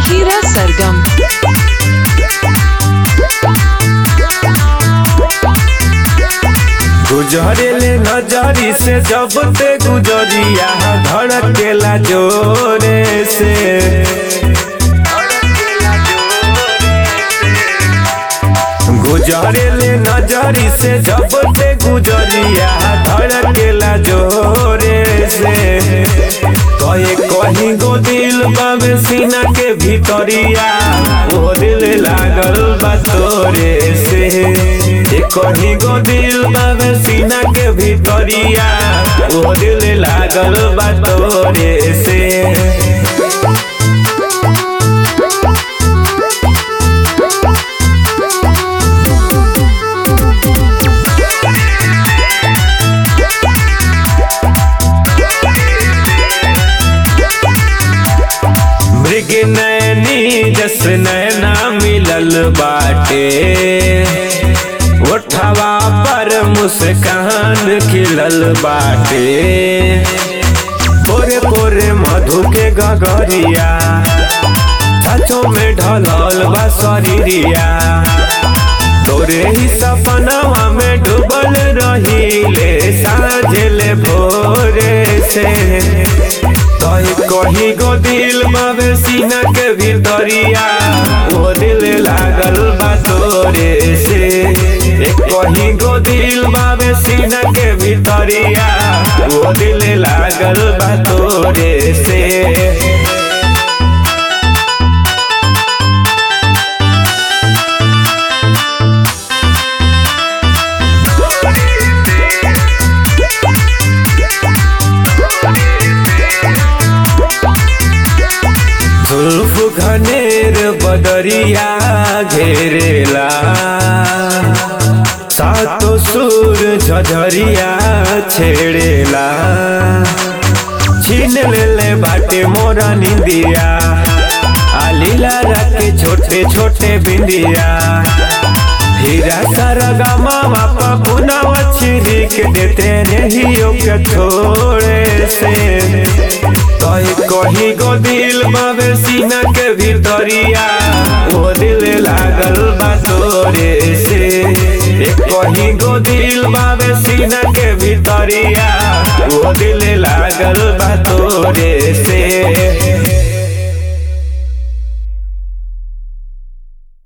Hira Sargam. गुजरेले नजरी से जब ते गुजरिया धड़केला जोरे से गुजरेले नजरी से जब ते गुजरिया धड़केला जोरे से कहे कहीं गो दिल बाबे सीना के भीतरिया ओ दिल लागल बा तोरे से ए कहीं गो दिल बाबे सीना के भीतरिया ओ दिल लागल बा तोरे से मृग नैनी जस नैना मिलल बाटे ओठवा पर मुस्कान खिलल बाटे पोरे पोरे मधु के गगरिया सचो में ढलल बा शरीरिया तोरे ही सपनवा में डूबल रहीले साझले भोरे से कही कही गो दिल बाबे सीना के भीतरिया वो दिल लागल बा तोरे से ए कही गो दिल बाबे सीना के भीतरिया वो दिल लागल बा तोरे से जुल्फ घनेर बदरिया घेरेला सातो सुर झझरिया छेड़ेला छीन लेले बाटे मोरा निंदिया आलीला राके छोटे छोटे बिंदिया हीरा सारा गामा बापा पुना छिरी के देते नहीं के छोड़े से कही कही गो दिल बाबे सीना के भीतरिया वो दिल लागल बा तोरे से ए कही गो दिल बाबे सीना के भीतरिया वो दिल लागल बा तोरे